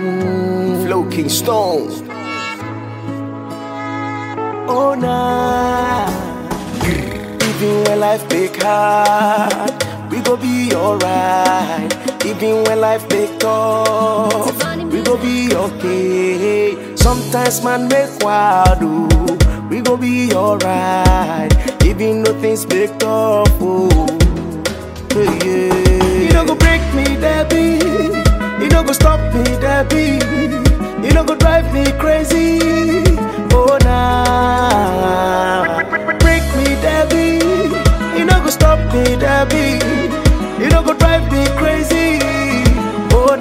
Mm, Flow King Stone. Oh nah. Even when life make hard, we go be alright. Even when life make tough, we go be okay. Sometimes man make wild, ooh, we go be alright. Even though things make tough, oh, yeah. You don't go break me, Debbie. You don't go stop me, Debbie. You don't go drive me crazy. Oh nah. Break me, Debbie. You don't go stop me, Debbie. You don't go drive me crazy. Oh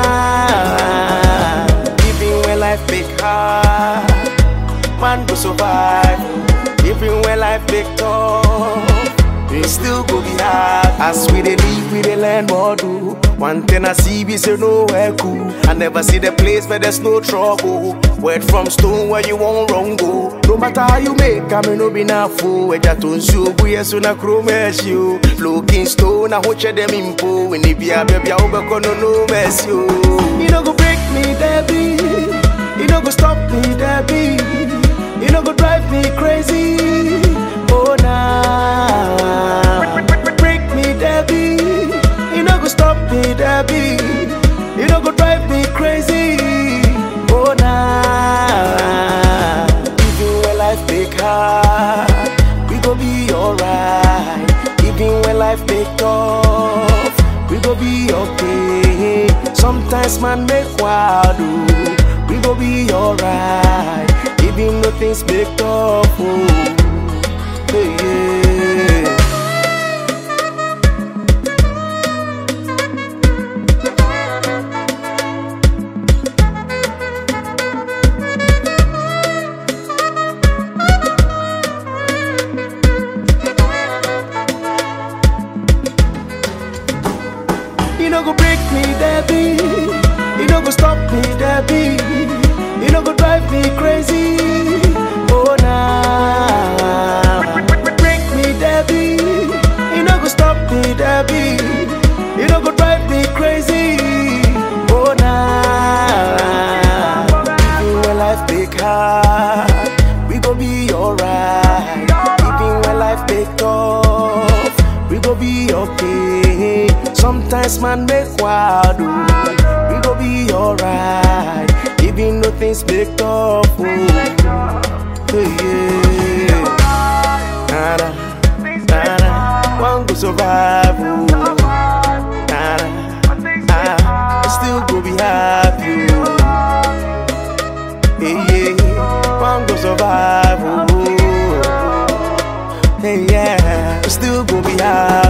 nah. Even when life make hard, man go survive. Even when life make tough, it still go be hard. As we dey live, we dey learn more do. One thing I see be say nowhere cool. I never see the place where there's no trouble. Word from stone where you won't wrong go. No matter how you make, I may no be na fool. Eja to nsu bu yesu na kuro mercy o. Looking stone, I watch them impo. When it be a baby, I hope no no mercy o. You no go break me, Debbie. You no go stop me, Debbie. You no go drive me crazy. Oh nah. Break me, Debbie. You no go stop me, Debbie. You no go drive me crazy. Oh nah. Even when life make hard, we go be alright. Even when life make tough, we go be okay. Sometimes man make wild, ooh, we go be alright. Even though things make tough, oh, hey, yeah. You no go break me, Debbie. You no go stop me, Debbie. You no go drive me crazy. Oh nah. Break me, Debbie. You no go stop me, Debbie. You no go drive me crazy. Oh nah. Even when life make hard, we go be alright. Even when life make tough, we go be okay. Sometimes man make wild, ooh, we go be alright. Even though things make tough, oh, hey, yeah. Nada, nada, one go survive, oh. Nada, I still go be happy, oh. Hey, yeah, one go survive, oh. Hey, yeah, still go be happy.